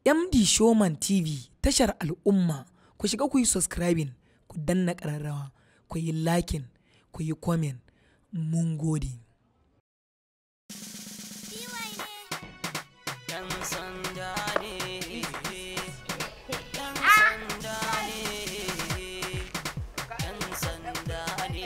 MD Showman TV tashar al'umma ku shiga ku yi subscribing ku danna ƙararrawa ku yi liking ku yi comment mun gode. Yan sanda ne, yan sanda ne, yan sanda ne.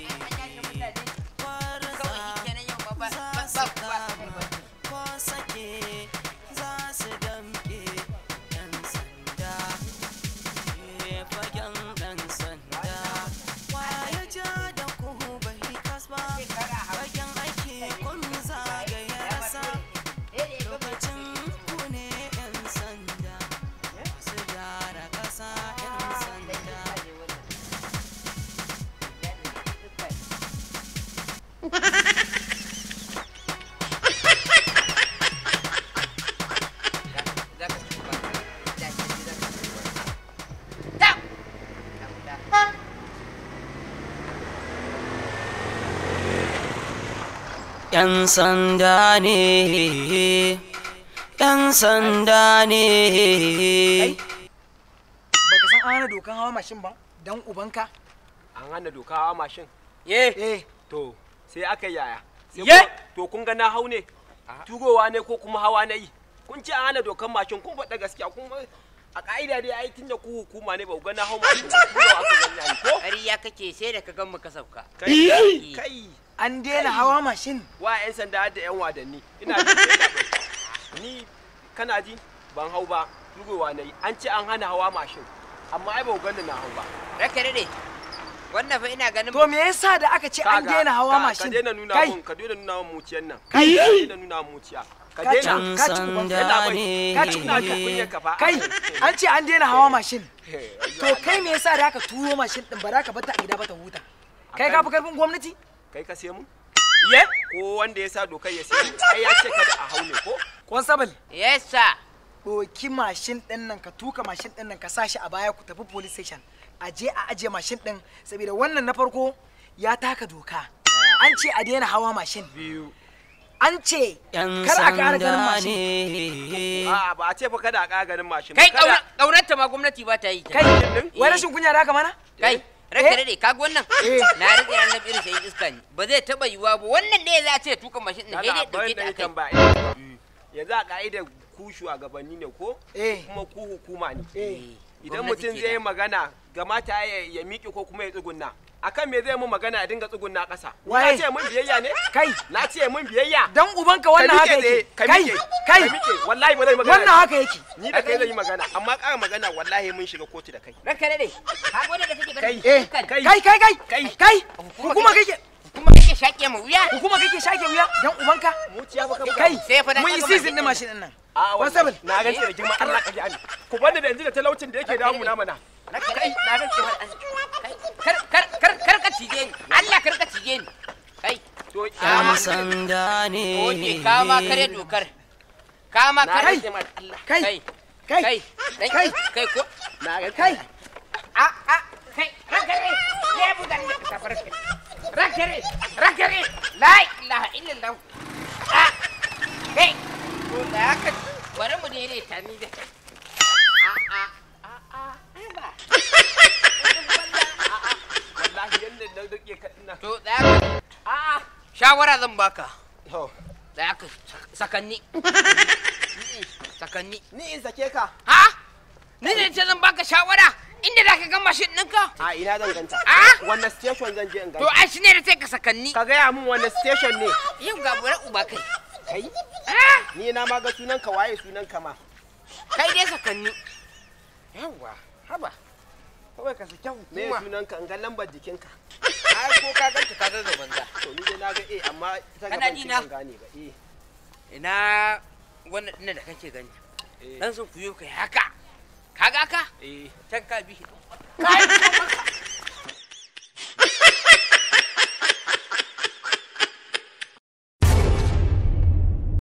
Kwarza za su kama, ko sake za su damke. Yan sanda, ne fagen ɗan sanda. Waye ja da ku bai kasba, fagen aiki kun zagaye rasa. Lokacin ku ne 'yan sanda, su gyara ƙasa 'yan sanda. ‘Yan sanda ne, ‘yan sanda ne. Baka san an hana dokan hawa mashin ba dan ubanka? an hana doka hawa mashin Eh. Eh. to sai aka yaya Sai Ye! kuma- to kun ga na hau ne turowa ne ko kuma hawa na yi kun ce an hana dokan mashin kun faɗa gaskiya kun a ka'ida dai ai tunda ku hukuma ne ba ku ga na hau mashin ba turowa aka gani ai ko ƙarya kake sai da ka gan mu ka sauka kai kai An daina hawa mashin. wa yan sanda da yan wadanni ina ji ina bai ni kana ji ban hau ba turowa na yi an ce an hana hawa mashin amma ai ba ku gani na hau ba raka dade wannan fa ina ganin To me yasa da aka ce an Kaga, daina hawa ka- mashin? ka daina nuna Kai, mun ka daina nuna mun muciyan nan Kai! ka daina nuna mun muciya ka Ka ci- daina Yan ka ci uban- yana sanda bai ka ne ci ina jin kunyar ka fa kai, an ce an daina hawa mashin. Eh, To kai me yasa da aka turo mashin din ba za ka bata a gida ba ta huta? Kai ka fi karfin gwamnati? kai ka sai mu Ye? ko wanda ya sa dokar ya sai mu ai ya ce kada a hau ne ko Constable, yes sir ɗauki mashin ɗin nan ka tuka mashin ɗin nan ka sa shi a baya ku tafi police station. A je a ajiye mashin ɗin saboda wannan na farko ya taka doka. An ce a daina hawa mashin. biyu An ce yan kar a ƙara ganin sanda mashin. ne a ba a ce fa kada a ƙara ganin mashin ba, kai kada ƙaunarta ma gwamnati ba ta yi ta. Kai, ɗin? wai rashin kunya da haka mana? kai Eh? raka dade ka ga wannan Eh. na rike ran da irin sai iska ne ba zai taba yiwa ba wannan ne za a ce tuka mashin din sai kada dai bari dauke na ta yi kai tambaya yanzu a ka'idar ku shugabanni ne ko Eh. kuma ku hukuma ne Eh. idan Gwamnati mutum ke zai yi da. magana gamata ya ya miƙe ko kuma ya tsugunna akan me zai mun magana ya dinga tsugunna ƙasa Ni Waye? na ce mun biyayya ne Kai, na ce mun biyayya dan ubanka wannan haka yake. ka Kai, miƙe kai, ka miƙe wallahi ba zai magana wannan haka yake. ni da kai zai yi magana amma ƙara magana wallahi mun shiga kotu da kai raka dade ka ga wannan da kake Kai. ganin Eh, iskan? kai. kai, kai, kai, Kai. kai, Hukuma hukuma kake- kake, kuma kake shaƙe mu wuya hukuma kake shake wuya dan ubanka. muciya ba ka Kai, Sai fa dan mun yi kaga season mashin din mashin din nan. a Constable. wallahi na rantse da girma Allah ka ji ani ku bani da yanzu da talaucin da yake damu na mana raka dade na rantse ma kar kar kar kar ka cije ni Allah kar ka cije ni kai to Yan sanda ne. oke ka ma kare dokar ka ma na kare rantse ma Allah Kai, kai kai, kai dan kai. kai ko na rantse kai. a a kai rakare ya budan ne ka farke rakare rakare la ilaha illallah a kai ko da ka bari mu dai ta ni da kai a a a a ai ba wallahi yanda na rike ka ina to da ka a a shawara zan baka to da ka sakanni sakanni ni in sake ka ha ni ne ce zan baka shawara inda za ka ga mashin ɗinka a ina zan ganta Ah? wannan station zan je in to ganta ai shi ne da sai ka sakanni ka gaya min wannan station ne yau ga bura uba kai kai ah ni na ma ga sunan ka waye sunan ka ma kai dai sakanni yawwa haba kawai ka sake me Hukuma. sunan ka in ga lambar jikin ka ai ko ka ganta ka zaza banza to ni dai na ga eh amma ta Kana gaban ji ki na? ban gane ba eh ina wannan ɗin da kake gani eh dan sun kuyo kai haka kaga haka eh can ka bi shi kai